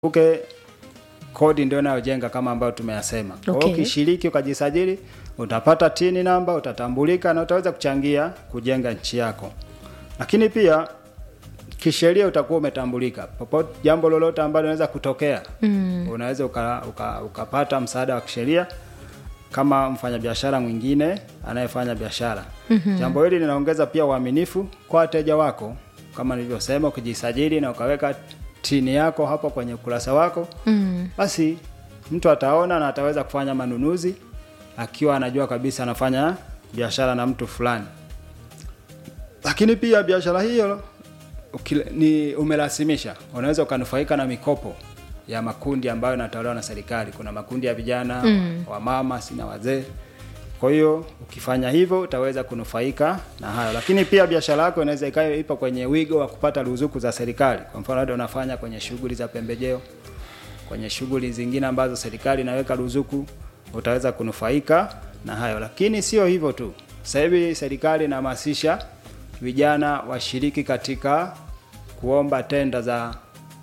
uke kodi ndio inayojenga kama ambayo tumeyasema. Kwa hiyo Okay. ukishiriki ukajisajili, utapata tini namba, utatambulika na utaweza kuchangia kujenga nchi yako. Lakini pia kisheria utakuwa umetambulika popote, jambo lolote ambalo linaweza kutokea mm. unaweza uka, uka, ukapata msaada wa kisheria kama mfanyabiashara mwingine anayefanya biashara. mm-hmm. Jambo hili linaongeza pia uaminifu kwa wateja wako, kama nilivyosema, ukijisajili na ukaweka tini yako hapo kwenye ukurasa wako mm. basi mtu ataona na ataweza kufanya manunuzi akiwa anajua kabisa anafanya biashara na mtu fulani. Lakini pia biashara hiyo ukile- ni umerasimisha, unaweza ukanufaika na mikopo ya makundi ambayo yanatolewa na serikali. Kuna makundi ya vijana mm. wamama, sina wazee. Kwa hiyo ukifanya hivyo utaweza kunufaika na hayo, lakini pia biashara yako inaweza ikawa ipo kwenye wigo wa kupata ruzuku za serikali. Kwa mfano, labda unafanya kwenye shughuli za pembejeo, kwenye shughuli zingine ambazo serikali inaweka ruzuku, utaweza kunufaika na hayo. Lakini sio hivyo tu, sasa hivi serikali inahamasisha vijana washiriki katika kuomba tenda za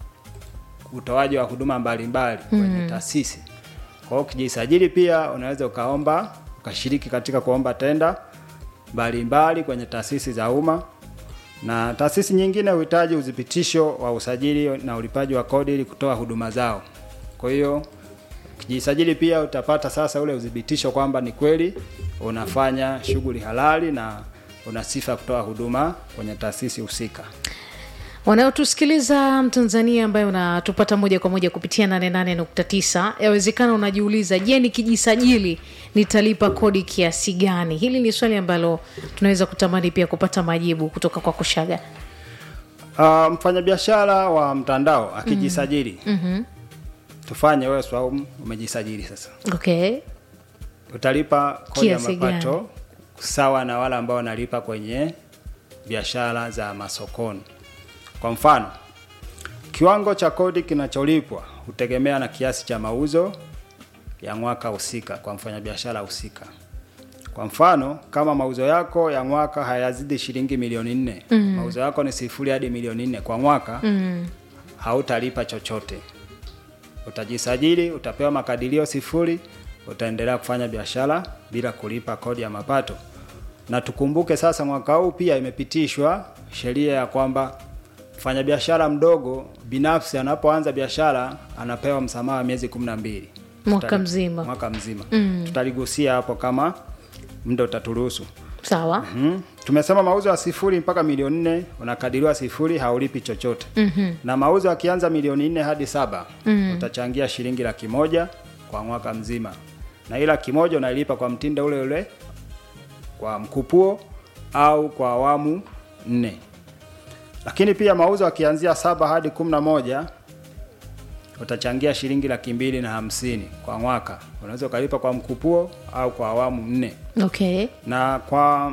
utoaji wa huduma mbalimbali kwenye taasisi. Kwa hiyo ukijisajili pia unaweza ukaomba ukashiriki katika kuomba tenda mbalimbali kwenye taasisi za umma, na taasisi nyingine huhitaji udhibitisho wa usajili na ulipaji wa kodi ili kutoa huduma zao. Kwa hiyo ukijisajili pia utapata sasa ule udhibitisho kwamba ni kweli unafanya shughuli halali na una sifa ya kutoa huduma kwenye taasisi husika. wanaotusikiliza mtanzania ambaye unatupata moja kwa moja kupitia 88.9 yawezekana unajiuliza je nikijisajili nitalipa kodi kiasi gani hili ni swali ambalo tunaweza kutamani pia kupata majibu kutoka kwa kushaga Uh, mfanyabiashara wa mtandao akijisajili mm-hmm. tufanye wewe Swaumu umejisajili sasa, okay utalipa kodi ya Kiasi mapato gani? sawa na wale ambao wanalipa kwenye biashara za masokoni. Kwa mfano, kiwango cha kodi kinacholipwa hutegemea na kiasi cha mauzo ya mwaka husika kwa mfanyabiashara husika. Kwa mfano, kama mauzo yako ya mwaka hayazidi shilingi milioni nne mm. mauzo yako ni sifuri hadi milioni nne kwa mwaka mm. hautalipa chochote. Utajisajili, utapewa makadirio sifuri, utaendelea kufanya biashara bila kulipa kodi ya mapato. Na tukumbuke sasa, mwaka huu pia imepitishwa sheria ya kwamba mfanyabiashara mdogo binafsi anapoanza biashara anapewa msamaha wa miezi kumi na mbili Mwaka Tutali- mzima. mwaka mzima mm. tutaligusia hapo kama muda utaturuhusu. sawa Mm. Tumesema mauzo ya sifuri mpaka milioni nne unakadiriwa sifuri, haulipi chochote mm-hmm. na mauzo yakianza milioni nne hadi saba mm. utachangia shilingi laki moja kwa mwaka mzima, na hii laki moja unailipa kwa mtindo ule ule kwa mkupuo au kwa awamu nne. Lakini pia mauzo yakianzia saba hadi kumi na moja utachangia shilingi laki mbili na hamsini kwa mwaka. Unaweza ukalipa kwa mkupuo au kwa awamu nne okay na kwa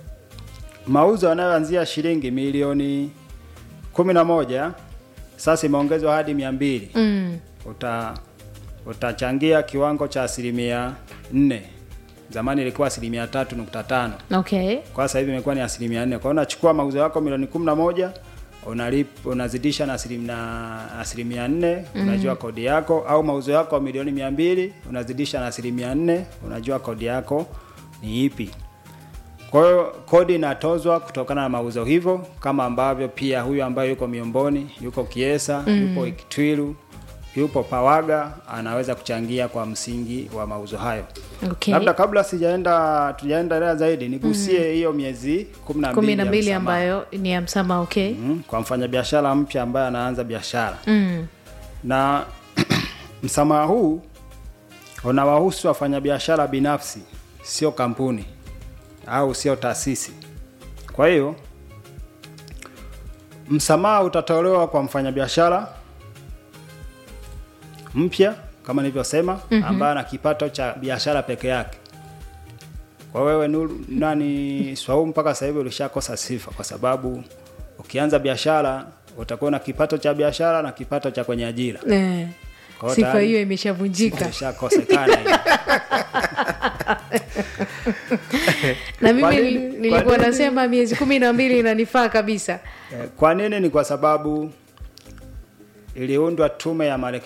mauzo yanayoanzia shilingi milioni kumi na moja sasa imeongezwa hadi mia mbili mm. uta utachangia kiwango cha asilimia nne zamani ilikuwa asilimia tatu nukta tano okay kwa sasa hivi imekuwa ni asilimia nne kwa hiyo unachukua mauzo yako milioni kumi na moja unalip unazidisha na asilimia asilimia nne unajua kodi yako au mauzo yako milioni mia mbili unazidisha na asilimia nne unajua kodi yako ni ipi kwa hiyo kodi inatozwa kutokana na mauzo hivyo kama ambavyo pia huyu ambaye yuko miomboni yuko kiesa mm. yupo ikitwilu yupo pawaga anaweza kuchangia kwa msingi wa mauzo hayo okay labda kabla sijaenda tujaendelea zaidi nigusie hiyo miezi kumi na kumi mbili na ya mbili msamaha. ambayo ni ya msama okay Mm, kwa mfanyabiashara mpya ambaye anaanza biashara mm. na msamaha huu unawahusu wafanyabiashara binafsi, sio kampuni au sio taasisi. Kwa hiyo msamaha utatolewa kwa mfanyabiashara mpya kama nilivyosema, mm-hmm. ambaye ana kipato cha biashara peke yake. Kwa wewe Nuru, nani Swaumu, mpaka sasa hivi ulishakosa sifa, kwa sababu ukianza biashara utakuwa na kipato cha biashara na kipato cha kwenye ajira. eh. Kwa hiyo sifa tayari- hiyo imeshavunjika Imeshakosekana hiyo. na mimi Kwa nini? nili- Kwa nilikuwa nini? nasema miezi kumi na mbili inanifaa kabisa Eh, Kwa nini? Ni kwa sababu iliundwa tume ya